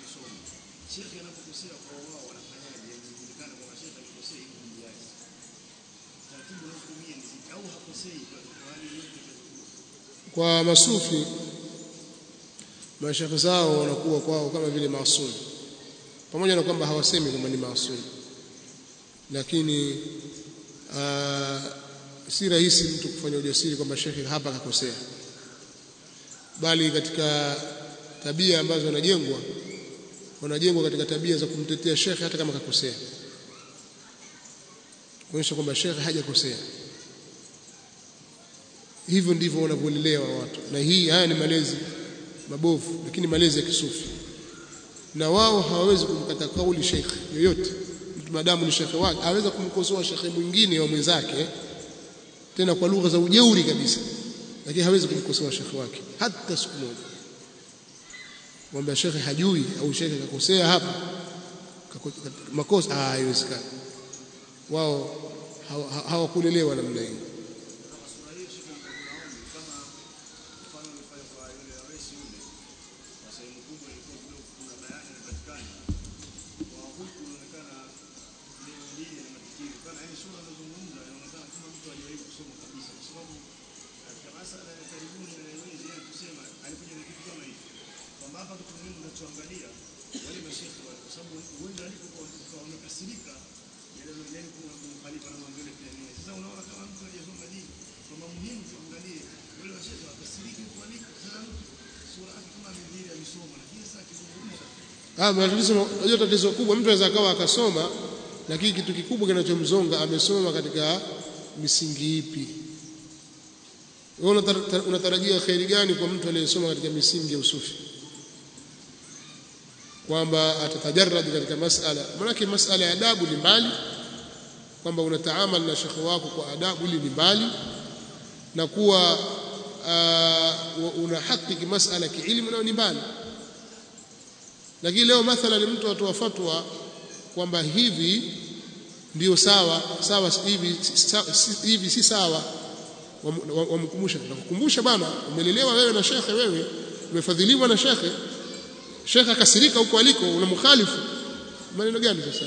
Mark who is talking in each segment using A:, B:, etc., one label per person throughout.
A: masomo shekhe anapokosea kwa wao wanafanyaje inajulikana kwamba shekhe alikosea hivi kumjaji taratibu unazotumia ni zipi au hakosei kwa kwa hali yoyote itakayokuwa
B: kwa masufi mashekhe zao wanakuwa kwao kama vile maasum pamoja na kwamba hawasemi kwamba ni maasum lakini aa, si rahisi mtu kufanya ujasiri kwamba shekhe hapa akakosea bali katika tabia ambazo wanajengwa wanajengwa katika tabia za kumtetea shekhe hata kama kakosea kuonyesha kwamba shekhe hajakosea hivyo ndivyo wanavyolelewa watu na hii haya ni malezi mabovu lakini malezi ya kisufi na wao hawawezi kumkata kauli shekhe yoyote mtu madamu ni shekhe wake aweza kumkosoa shekhe mwingine wa mwenzake tena kwa lugha za ujeuri kabisa lakini hawezi kumkosoa shekhe wake hata siku moja kwamba shekhe hajui au shekhe kakosea hapa kako- makosa ah haiwezekani wao hawa- hawakulelewa namna hiyo
A: kama sura hiyo shekhe tunaomba kama mfano ulifanya kwa yule rais yule kwa sehemu kubwa ilikuwa kidogo kuna bayani inapatikana kwa huku inaonekana neno dini na matikio kana yani sura anazungumza inaonekana kama mtu aliwahi kusoma kabisa kwa sababu katika masala ya karibuni na yawezi yeye kusema alikuja na kitu kama hicho kwamba hapa kitu muhimu unachoangalia wale mashekhe wale kwa sababu huenda alipokuwa wamekasirika yani kuna kumkhalifa na mambo yale pia nini sasa unaona kama mtu hajasoma dini kwamba muhimu tuangalie wale washekhe wakasiriki kualiko sasa mtu sura yake kama amedhiri amesoma lakini sasa akizungumza
B: Ah, matatizo unajua tatizo kubwa mtu anaweza akawa akasoma lakini kitu kikubwa kinachomzonga amesoma katika misingi ipi? Wewe unatar- unatarajia kheri gani kwa mtu aliyesoma katika misingi ya usufi? Kwamba atatajarrad katika masala, maanake masala ya adabu ni mbali, kwamba unataamal na shekhe wako kwa adabu, ili ni mbali na kuwa uh, una haki masala kiilmu, nayo ni mbali lakini leo mathalan mtu atoa fatwa kwamba hivi ndio sawa sawa si- hivi si- sa- si- hivi si sawa Wam- wam- wamkumbusha nakukumbusha bana umelelewa wewe na shekhe wewe umefadhiliwa na shekhe shekhe akasirika huko aliko unamkhalifu maneno gani sasa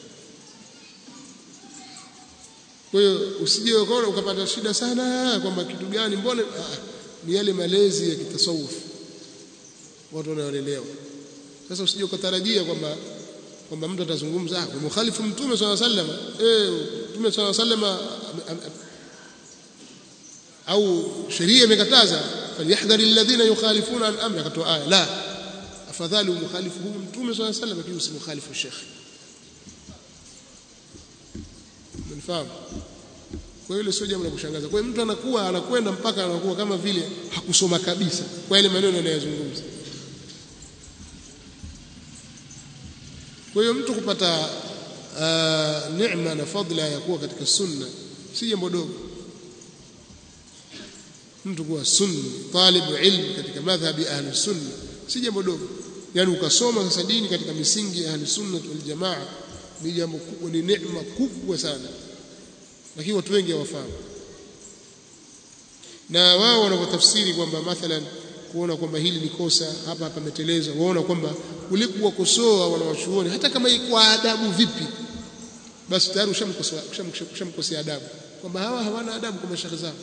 B: kwa hiyo usije ukaona ukapata shida sana kwamba kitu gani mbona ah, ni yale malezi ya kitasawuf watu wanaolelewa sasa usije ukatarajia kwamba kwamba mtu atazungumza ah mukhalifu mtume swalla sallam eh mtume swalla sallam au sheria imekataza falyahdhari alladhina yukhalifuna an amri akatoa aya la afadhali mukhalifu huyu mtume swalla sallam lakini usimukhalifu shekhi mnafahamu kwa hiyo ile sio jambo la kushangaza kwa hiyo mtu anakuwa anakwenda mpaka anakuwa kama vile hakusoma kabisa kwa ile maneno anayozungumza kwa hiyo mtu kupata uh, neema na fadla ya kuwa katika sunna si jambo dogo mtu kuwa sunni talibu ilmu katika madhhabi ahli sunna si jambo dogo yani ukasoma sasa dini katika misingi ya ahli sunna wal jamaa ni jambo kubwa ni neema kubwa sana lakini watu wengi hawafahamu na wao wanapotafsiri kwamba mathalan kuona kwamba hili ni kosa hapa pameteleza waona kwamba ule kuwakosoa wanawachuoni hata kama kwa adabu vipi basi tayari ushamkosoa ushamkosea adabu kwamba hawa hawana adabu kwa mashaka zao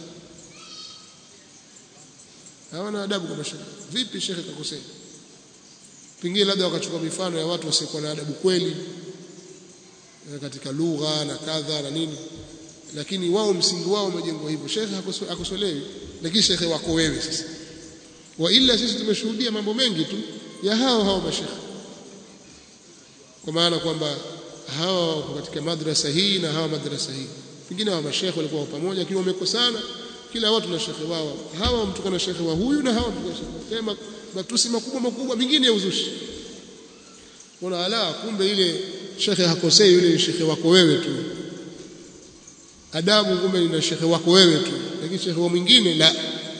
B: hawana adabu kwa mashaka vipi shekhe kakosea pengine labda wakachukua mifano ya watu wasiokuwa na adabu kweli katika lugha na kadha na nini lakini wao msingi wao umejengwa hivyo shekhe hakosolewi lakini shekhe wako wewe sasa wa ila sisi tumeshuhudia mambo mengi tu ya hao hao mashekhe kwa maana kwamba hawa wako katika madrasa hii na hawa madrasa hii pengine hawa mashekhe walikuwa pamoja lakini wamekosana kila watu na shekhe wao hawa mtuka na shekhe wa huyu na hawa mtuka shekhe kama matusi makubwa makubwa mengine ya uzushi kuna ala kumbe ile shekhe hakosei yule shekhe wako wewe tu adabu kumbe ni shekhe wako wewe tu lakini shekhe wa mwingine la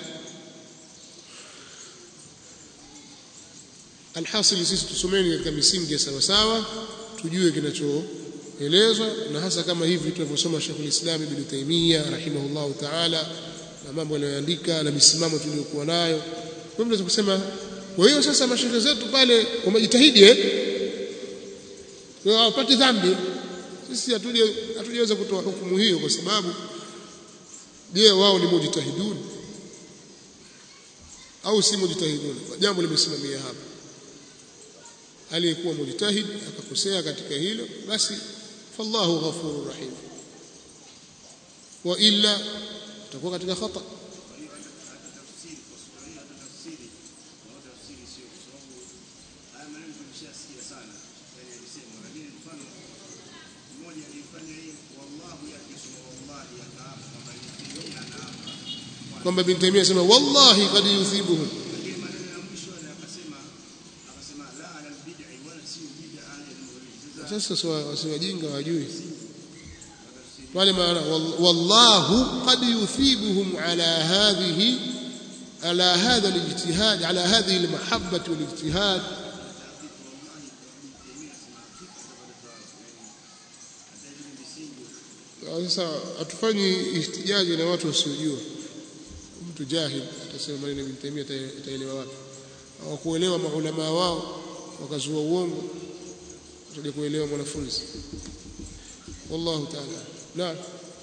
B: alhasil sisi tusomeni katika misingi ya sawa sawa tujue kinachoelezwa na hasa kama hivi tunavyosoma Sheikh al-Islam Ibn Taymiyyah rahimahullahu ta'ala na mambo aliyoandika na misimamo tuliyokuwa nayo kwa hivyo tunaweza kusema kwa hiyo sasa mashehe zetu pale wamejitahidi eh hawapati dhambi sisi hatuje hatujaweza kutoa hukumu hiyo kwa sababu je wao ni mujtahidun au si mujtahidun jambo limesimamia hapa aliyekuwa mujtahid akakosea katika hilo basi fallahu ghafurur rahim wa illa utakuwa katika khata kwamba bin Taimia asema wallahi qad yuthibuhum sasa si wajinga wajui wale maana wallahu qad yuthibuhum ala hadhihi ala hadha alijtihad ala hadhihi almahabbah walijtihad sasa hatufanyi ihtijaji na watu wasiojua mtu jahil atasema maneno ya Ibn Taymiyyah ataelewa wapi hawakuelewa maulama wao wakazua uongo tutaje kuelewa mwanafunzi wallahu ta'ala naam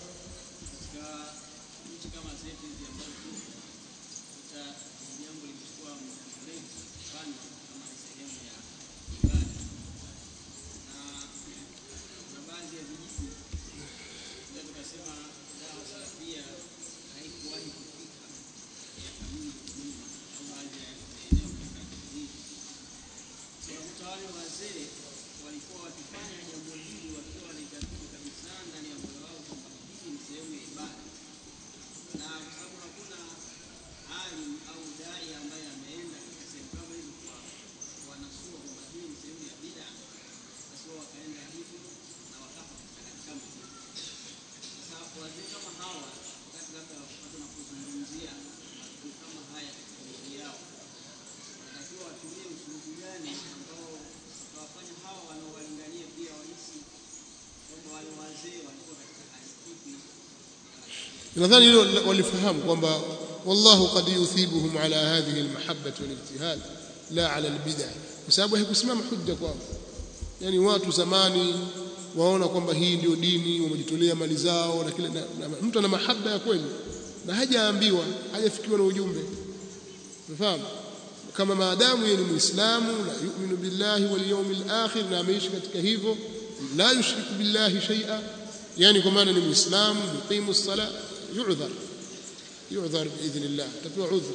B: nadhani hilo walifahamu kwamba wallahu qad yuthibuhum ala hadhihi almahabbah walijtihad la ala albid'ah kwa sababu haikusimama hujja kwao yani watu zamani waona kwamba hii ndio dini wamejitolea mali zao na kile na, na, mtu ana mahaba ya kweli na hajaambiwa hajafikiwa na ujumbe unafahamu kama maadamu yeye ni muislamu na yu'minu billahi wal yawmil akhir na ameishi katika hivyo la yushriku billahi shay'a yani kwa maana ni muislamu yuqimu as-sala yu'dhar yu'dhar biidhnillah tapewa udhur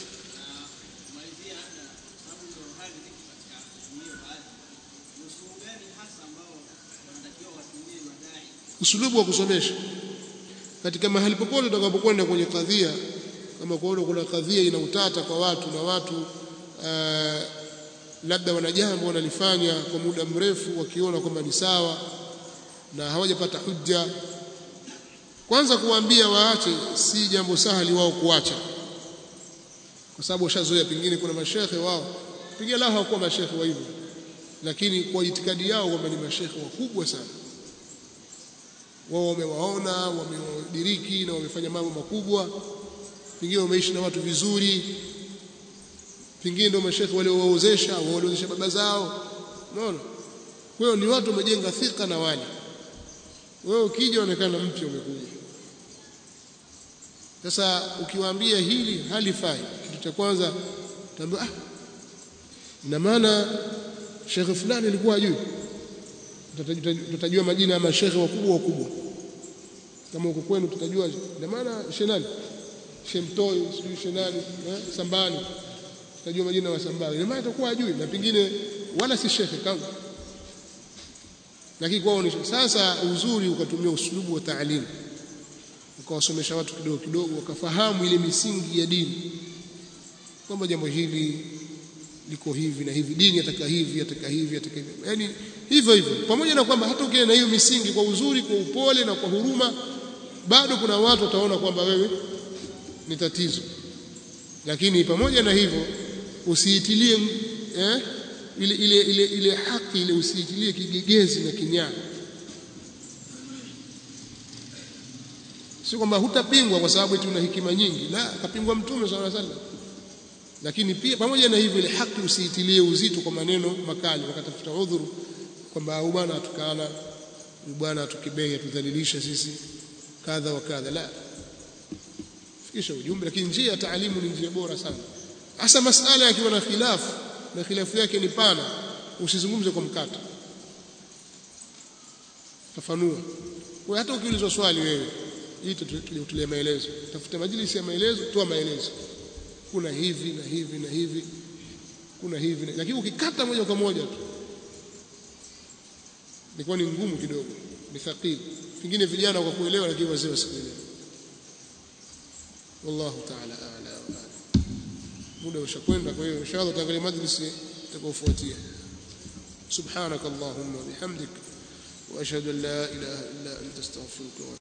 B: usulubu wa kusomesha katika mahali popote utakapokwenda kwenye kadhia kama kuona kuna kadhia ina utata kwa watu na watu uh, labda wana jambo wanalifanya kwa muda mrefu wakiona kwamba ni sawa na hawajapata hujja kwanza kuwaambia waache si jambo sahali wao kuacha kwa sababu washazoea pengine kuna mashekhe wao pengine lao hawakuwa mashekhe wa hivyo lakini kwa itikadi yao kwamba ni mashekhe wakubwa sana wao wamewaona wamewadiriki na wamefanya mambo makubwa pengine wameishi na watu vizuri pengine ndio mashekhe waliowaozesha waliozesha baba zao unaona kwa hiyo ni watu wamejenga thika na wali wewe ukija onekana mpya umekuja sasa ukiwaambia hili halifai kitu cha kwanza utaambia ah ina maana shekhe fulani alikuwa ajui tutajua majina ya mashekhe wakubwa wakubwa kama uko kwenu tutajua ina maana shenani shemtoi sijui shenani eh, sambani tutajua majina ya sambani ina maana atakuwa ajui na pengine wala si shekhe kama lakini kwao ni sasa uzuri ukatumia uslubu wa taalimu ukawasomesha watu kidogo kidogo wakafahamu ile misingi ya dini kwamba jambo hili liko hivi na hivi dini ataka hivi ataka hivi ataka hivi yani hivyo hivyo pamoja na kwamba hata ukienda na hiyo misingi kwa uzuri kwa upole na kwa huruma bado kuna watu wataona kwamba wewe ni tatizo lakini pamoja na hivyo usiitilie eh, ile ile ile ile haki ile usiitilie kigegezi na kinyaa si kwamba hutapingwa kwa sababu eti una hekima nyingi la kapingwa mtume sallallahu alaihi wasallam lakini pia pamoja na hivyo ile haki usiitilie uzito kwa maneno makali wakatafuta udhuru kwamba huyu bwana atukana huyu bwana atukibei atudhalilisha sisi kadha wa kadha la fikisha ujumbe lakini njia ya taalimu ni njia bora sana hasa masala yakiwa na khilafu na khilafu yake ni pana usizungumze kwa mkato fafanua kwa hata ukiulizwa swali wewe hii tulie maelezo tafuta majlisi ya maelezo toa maelezo kuna hivi na hivi na hivi kuna hivi na, lakini ukikata moja kwa moja tu ilikuwa ni ngumu kidogo ni thaqil pengine vijana kwa kuelewa lakini wazee wasikuelewa wallahu ta'ala a'la wa a'lam muda ushakwenda kwa hiyo inshallah tutaangalia majlisi itakayofuatia subhanak allahumma bihamdik wa ashhadu an la ilaha illa anta astaghfiruka